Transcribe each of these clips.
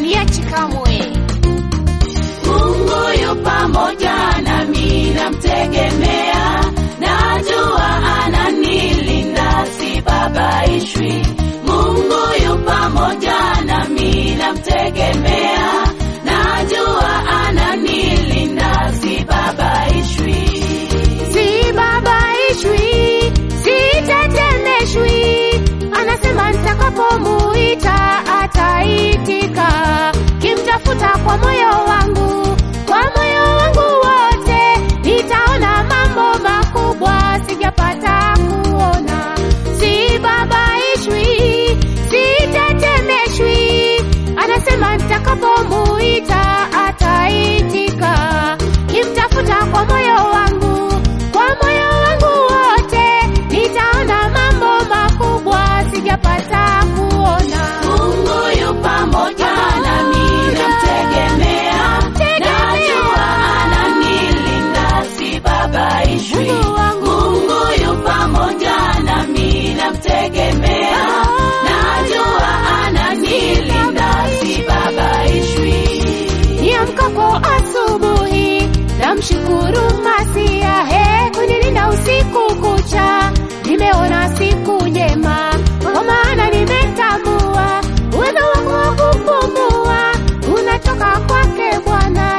haniachi kamwe. Mungu yu pamoja nami, namtegemea, najua ananilinda, sibabaishwi. Mungu yu pamoja nami, namtegemea, najua ananilinda, sibabaishwi. Sibabaishwi, sitetemeshwi, anasema nitakapomuita ataitika. Kimtafuta kwa moyo wangu, kwa moyo wangu wote, nitaona mambo makubwa sijapata kuona. Sibabaishwi, sitetemeshwi, anasema nitakapomuita ataitika. Kimtafuta kwa moyo wangu, kwa moyo wangu wote, nitaona mambo makubwa sijapata kuona. Mungu yu pamoja nami, namtegemea, najua ananilinda, sibabaishwi. Mungu wangu. Mungu yu pamoja nami, namtegemea, najua ananilinda, sibabaishwi. Niamkapo asubuhi namshukuru Masia, he kunilinda usiku kucha, nimeona siku njema, kwa maana nimetambua uwezo wako wa kupumua unatoka kwake Bwana.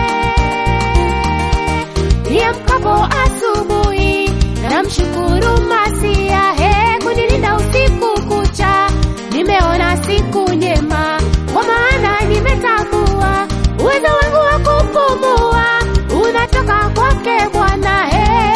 eh. Niamkapo asubuhi namshukuru Masia, he kunilinda usiku kucha, nimeona siku njema, kwa maana nimetambua uwezo wangu wa kupumua unatoka kwake Bwana.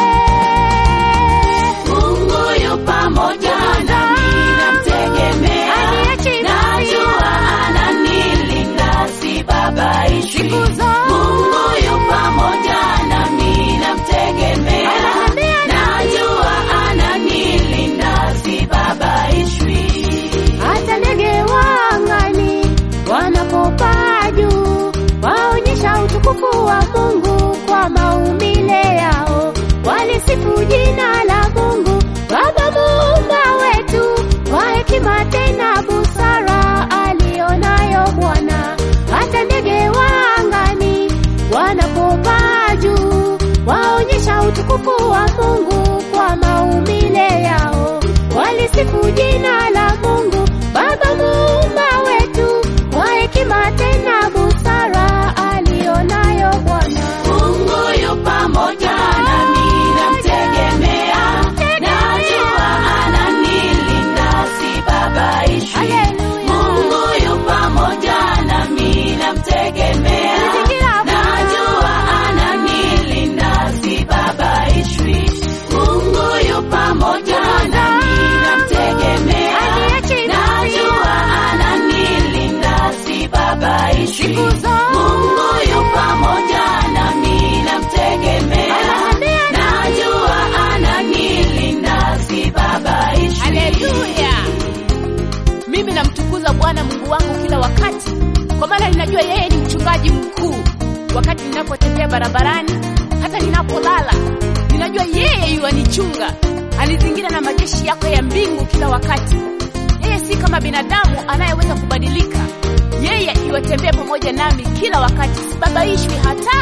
eh. Mungu yu pamoja nami, namtegemea, Haniachi najua ananilinda, sibabaishwi. Siku zote. Mungu yu pamoja nami, namtegemea, Anatembea nami. najua ananilinda, sibabaishwi. hata ndege wa angani wanapopaa juu waonyesha utukufu wa Mungu kwa maumbile yao, walisifu jina la Mungu Baba muumba wetu, kwa hekima tena busara alionayo Bwana. Hata ndege wa angani wanapopaa juu waonyesha utukufu wa Mungu kwa maumbile yao, walisifu jina la Mungu Baba muumba wetu, kwa hekima tena busara alionayo Bwana. Mungu yu pamoja nami, namtegemea, najua ananilinda, sibabaishwi. Haleluya. Mungu yu pamoja nami, namtegemea, Mazingira najua ananilinda, sibabaishwi. Mungu yu pamoja nami, namtegemea, Haniachi najua ananilinda, sibabaishwi. Siku zote. Mungu yu pamoja nami, namtegemea, Anatembea nami. najua ananilinda, sibabaishwi. Haleluya! Mimi namtukuza Bwana Mungu wangu kila wakati, kwa maana ninajua yeye ni mchungaji mkuu. Wakati ninapotembea barabarani, hata ninapolala, ninajua yeye yuanichunga, anizingira na majeshi yako ya mbingu kila wakati. Yeye si kama binadamu anayeweza kubadilika. Yeye iwatembea pamoja nami kila wakati, sibabaishwi hata